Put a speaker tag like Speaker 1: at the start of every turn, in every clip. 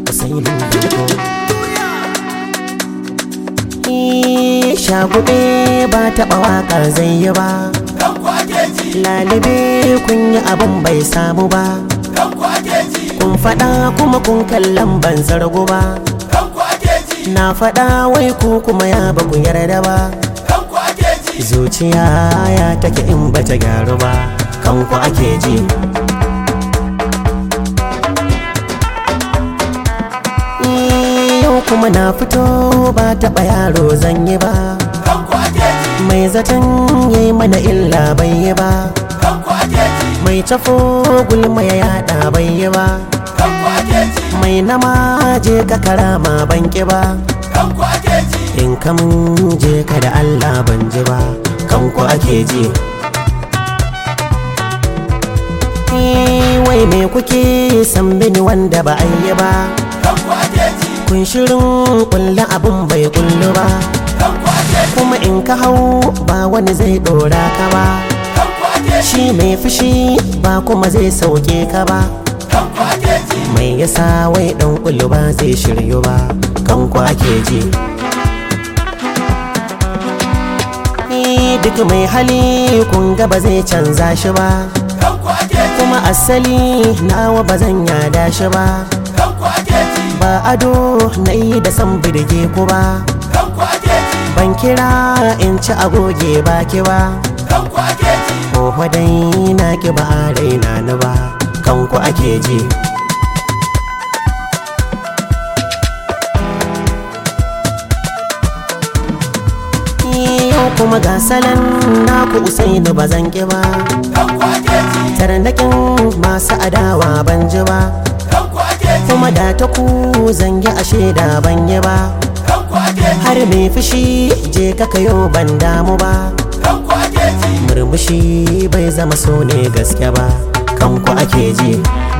Speaker 1: usainin danko shagube ba taɓa waƙar zai yi ba lalibe kun yi abin bai samu ba kun faɗa kuma kun kallon ban zargo ba na faɗa wai ku kuma ya ba ku yarda ba zuciya ya take in bata gyaru ba kanku ake ji yau kuma na fito ba taɓa yaro zan yi ba mai zaton yi mana illa bai yi ba mai tafo gulma ya yada bai yi ba mai nama je ka karama ban ki ba in kamun je ka da allah ban ji ba kanku ake ji wai me kuke san mini wanda ba a yi ba kun shirin kulle abin bai kullu ba kuma in ka hau ba wani zai dora ka ba shi mai fushi ba kuma zai sauke ka ba mai yasa wai dan kullu ba zai shiryu ba kanku ake ji duk mai hali kun ga ba zai canza shi ba kuma asali nawa ba zan yada shi ba ba ado na yi da san birge ku ba ban kira in ci agoge baki ba Oho dai na ki ba a raina ni ba kanku ake ji yau kuma ga salon naku usaini ba zan ki ba tarnakin masu adawa ban ji ba kuma da ta ku zangi a shaida ban yi ba har mai fushi je ka kayo ban damu ba murmushi bai zama so ne gaske ba kanku ake ji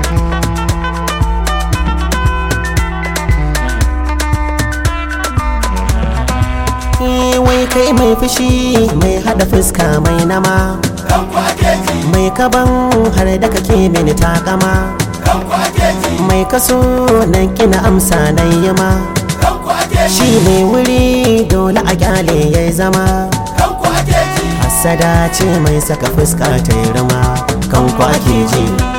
Speaker 1: wai kai mai fushi mai hada fuska mai nama mai kaban har da kake mini takama mai kaso na kina amsa na yama shi mai wuri dole a kyale ya zama hasada ce mai saka fuska ta yi rama kan ake ji